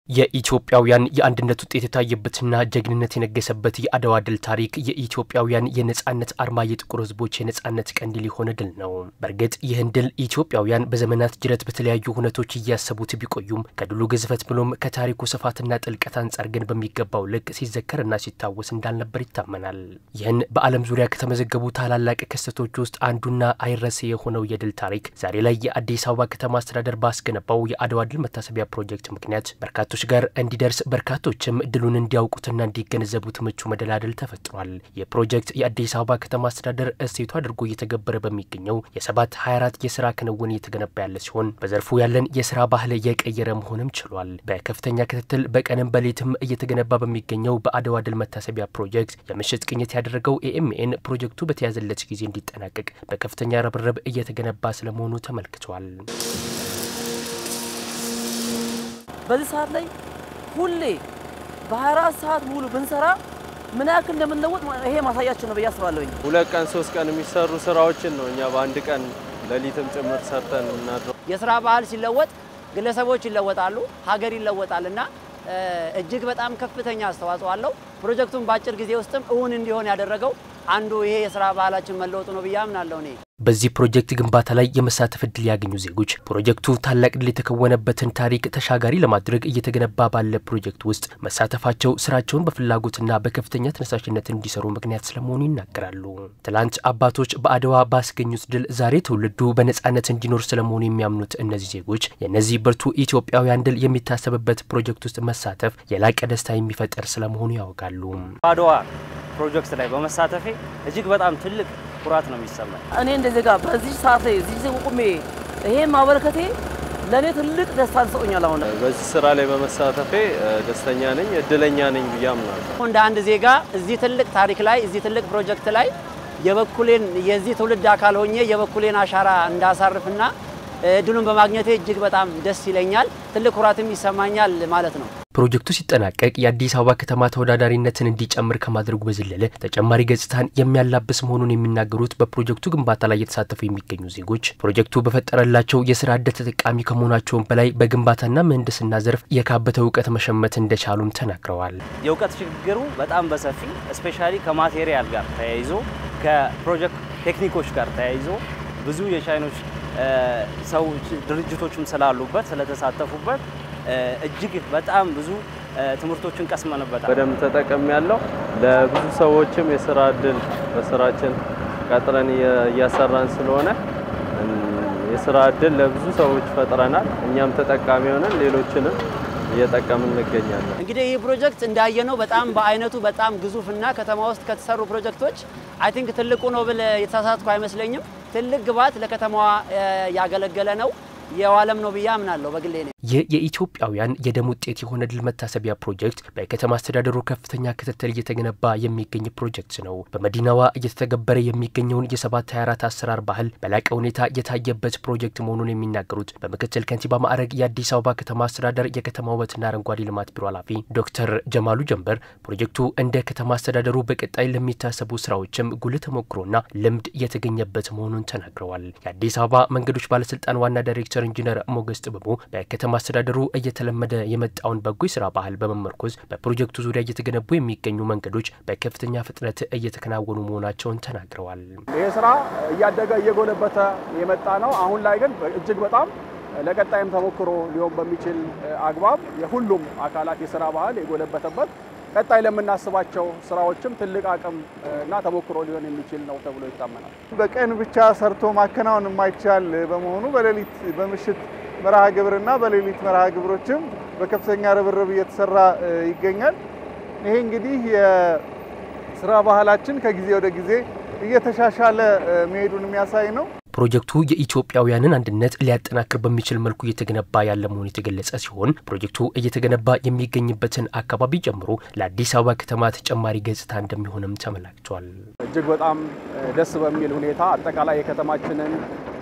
የኢትዮጵያውያን የአንድነት ውጤት የታየበትና ጀግንነት የነገሰበት የአድዋ ድል ታሪክ የኢትዮጵያውያን የነጻነት አርማ፣ የጥቁር ሕዝቦች የነጻነት ቀንዲል የሆነ ድል ነው። በእርግጥ ይህን ድል ኢትዮጵያውያን በዘመናት ጅረት በተለያዩ ሁነቶች እያሰቡት ቢቆዩም ከድሉ ግዝፈት ብሎም ከታሪኩ ስፋትና ጥልቀት አንጻር ግን በሚገባው ልክ ሲዘከርና ሲታወስ እንዳልነበር ይታመናል። ይህን በዓለም ዙሪያ ከተመዘገቡ ታላላቅ ክስተቶች ውስጥ አንዱና አይረሴ የሆነው የድል ታሪክ ዛሬ ላይ የአዲስ አበባ ከተማ አስተዳደር ባስገነባው የአድዋ ድል መታሰቢያ ፕሮጀክት ምክንያት በርካቶች ጋር እንዲደርስ በርካቶችም ድሉን እንዲያውቁትና እንዲገነዘቡት ምቹ መደላደል ተፈጥሯል። ይህ ፕሮጀክት የአዲስ አበባ ከተማ አስተዳደር እሴቱ አድርጎ እየተገበረ በሚገኘው የሰባት 24 የስራ ክንውን እየተገነባ ያለ ሲሆን በዘርፉ ያለን የስራ ባህል እየቀየረ መሆንም ችሏል። በከፍተኛ ክትትል በቀንም በሌትም እየተገነባ በሚገኘው በአድዋ ድል መታሰቢያ ፕሮጀክት የምሽት ቅኝት ያደረገው ኤኤምኤን ፕሮጀክቱ በተያዘለት ጊዜ እንዲጠናቀቅ በከፍተኛ ርብርብ እየተገነባ ስለመሆኑ ተመልክቷል። በዚህ ሰዓት ላይ ሁሌ በ24 ሰዓት ሙሉ ብንሰራ ምን ያክል እንደምንለወጥ ይሄ ማሳያችን ነው ብዬ አስባለሁኝ። ሁለት ቀን ሶስት ቀን የሚሰሩ ስራዎችን ነው እኛ በአንድ ቀን ሌሊትም ጭምር ሰርተን የምናድረው። የስራ ባህል ሲለወጥ ግለሰቦች ይለወጣሉ፣ ሀገር ይለወጣል እና እጅግ በጣም ከፍተኛ አስተዋጽኦ አለው። ፕሮጀክቱን በአጭር ጊዜ ውስጥም እውን እንዲሆን ያደረገው አንዱ ይሄ የስራ ባህላችን መለወጡ ነው ብዬ አምናለሁ እኔ። በዚህ ፕሮጀክት ግንባታ ላይ የመሳተፍ እድል ያገኙ ዜጎች ፕሮጀክቱ ታላቅ ድል የተከወነበትን ታሪክ ተሻጋሪ ለማድረግ እየተገነባ ባለ ፕሮጀክት ውስጥ መሳተፋቸው ስራቸውን በፍላጎትና በከፍተኛ ተነሳሽነት እንዲሰሩ ምክንያት ስለመሆኑ ይናገራሉ። ትላንት አባቶች በአድዋ ባስገኙት ድል ዛሬ ትውልዱ በነጻነት እንዲኖር ስለመሆኑ የሚያምኑት እነዚህ ዜጎች የእነዚህ ብርቱ ኢትዮጵያውያን ድል የሚታሰብበት ፕሮጀክት ውስጥ መሳተፍ የላቀ ደስታ የሚፈጠር ስለመሆኑ ያወጋሉ። በአድዋ ፕሮጀክት ላይ በመሳተፌ እጅግ በጣም ትልቅ ኩራት ነው የሚሰማኝ። እኔ እንደ ዜጋ በዚህ ሰዓት ላይ እዚህ ጊዜ ቁሜ ይሄን ማበረከቴ ለእኔ ትልቅ ደስታ ሰጥቶኛል። አሁን በዚህ ስራ ላይ በመሳተፌ ደስተኛ ነኝ፣ እድለኛ ነኝ ብዬ አምናለሁ። እንደ አንድ ዜጋ እዚህ ትልቅ ታሪክ ላይ እዚህ ትልቅ ፕሮጀክት ላይ የበኩሌን የዚህ ትውልድ አካል ሆኜ የበኩሌን አሻራ እንዳሳርፍና እድሉን በማግኘቴ እጅግ በጣም ደስ ይለኛል። ትልቅ ኩራትም ይሰማኛል ማለት ነው። ፕሮጀክቱ ሲጠናቀቅ የአዲስ አበባ ከተማ ተወዳዳሪነትን እንዲጨምር ከማድረጉ በዘለለ ተጨማሪ ገጽታን የሚያላብስ መሆኑን የሚናገሩት በፕሮጀክቱ ግንባታ ላይ የተሳተፉ የሚገኙ ዜጎች ፕሮጀክቱ በፈጠረላቸው የስራ ዕድል ተጠቃሚ ከመሆናቸውም በላይ በግንባታና ምህንድስና ዘርፍ የካበተ እውቀት መሸመት እንደቻሉም ተናግረዋል። የእውቀት ሽግግሩ በጣም በሰፊ እስፔሻሊ ከማቴሪያል ጋር ተያይዞ ከፕሮጀክት ቴክኒኮች ጋር ተያይዞ ብዙ የቻይኖች ሰዎች ድርጅቶችም ስላሉበት ስለተሳተፉበት እጅግ በጣም ብዙ ትምህርቶችን ቀስመንበታል። በደንብ ተጠቅም ያለው ለብዙ ሰዎችም የስራ እድል በስራችን ቀጥረን እያሰራን ስለሆነ የስራ እድል ለብዙ ሰዎች ፈጥረናል። እኛም ተጠቃሚ ሆነን ሌሎችንም እየጠቀምን እንገኛለን። እንግዲህ ይህ ፕሮጀክት እንዳየነው በጣም በአይነቱ በጣም ግዙፍና ከተማ ውስጥ ከተሰሩ ፕሮጀክቶች አይ ቲንክ ትልቁ ነው ብል የተሳሳትኩ አይመስለኝም። ትልቅ ግብዓት ለከተማዋ ያገለገለ ነው የዋለም ነው ብዬ አምናለሁ በግሌ ነው። ይህ የኢትዮጵያውያን የደም ውጤት የሆነ ድል መታሰቢያ ፕሮጀክት በከተማ አስተዳደሩ ከፍተኛ ክትትል እየተገነባ የሚገኝ ፕሮጀክት ነው። በመዲናዋ እየተተገበረ የሚገኘውን የሰባት 24 አሰራር ባህል በላቀ ሁኔታ የታየበት ፕሮጀክት መሆኑን የሚናገሩት በምክትል ከንቲባ ማዕረግ የአዲስ አበባ ከተማ አስተዳደር የከተማ ውበትና አረንጓዴ ልማት ቢሮ ኃላፊ ዶክተር ጀማሉ ጀንበር ፕሮጀክቱ እንደ ከተማ አስተዳደሩ በቀጣይ ለሚታሰቡ ስራዎችም ጉልህ ተሞክሮና ልምድ የተገኘበት መሆኑን ተናግረዋል። የአዲስ አበባ መንገዶች ባለስልጣን ዋና ዳይሬክተር ኢንጂነር ሞገስ ጥበቡ በከተማ አስተዳደሩ እየተለመደ የመጣውን በጎ የስራ ባህል በመመርኮዝ በፕሮጀክቱ ዙሪያ እየተገነቡ የሚገኙ መንገዶች በከፍተኛ ፍጥነት እየተከናወኑ መሆናቸውን ተናግረዋል። ይህ ስራ እያደገ እየጎለበተ የመጣ ነው። አሁን ላይ ግን እጅግ በጣም ለቀጣይም ተሞክሮ ሊሆን በሚችል አግባብ የሁሉም አካላት የስራ ባህል የጎለበተበት ቀጣይ ለምናስባቸው ስራዎችም ትልቅ አቅም እና ተሞክሮ ሊሆን የሚችል ነው ተብሎ ይታመናል። በቀን ብቻ ሰርቶ ማከናወን የማይቻል በመሆኑ በሌሊት በምሽት መርሃ ግብርና በሌሊት መርሃ ግብሮችም በከፍተኛ ርብርብ እየተሰራ ይገኛል። ይሄ እንግዲህ የስራ ባህላችን ከጊዜ ወደ ጊዜ እየተሻሻለ መሄዱን የሚያሳይ ነው። ፕሮጀክቱ የኢትዮጵያውያንን አንድነት ሊያጠናክር በሚችል መልኩ እየተገነባ ያለ መሆኑ የተገለጸ ሲሆን ፕሮጀክቱ እየተገነባ የሚገኝበትን አካባቢ ጨምሮ ለአዲስ አበባ ከተማ ተጨማሪ ገጽታ እንደሚሆንም ተመላክቷል። እጅግ በጣም ደስ በሚል ሁኔታ አጠቃላይ የከተማችንን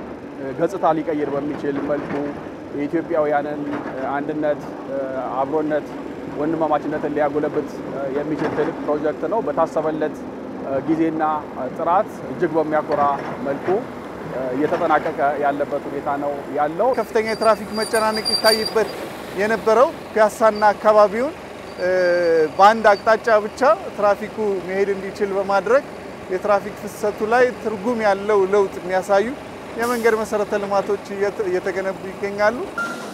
ገጽታ ሊቀይር በሚችል መልኩ የኢትዮጵያውያንን አንድነት፣ አብሮነት፣ ወንድማማችነትን ሊያጎለብት የሚችል ትልቅ ፕሮጀክት ነው። በታሰበለት ጊዜና ጥራት እጅግ በሚያኮራ መልኩ እየተጠናቀቀ ያለበት ሁኔታ ነው ያለው። ከፍተኛ የትራፊክ መጨናነቅ ይታይበት የነበረው ፒያሳና አካባቢውን በአንድ አቅጣጫ ብቻ ትራፊኩ መሄድ እንዲችል በማድረግ የትራፊክ ፍሰቱ ላይ ትርጉም ያለው ለውጥ የሚያሳዩ የመንገድ መሰረተ ልማቶች እየተገነቡ ይገኛሉ።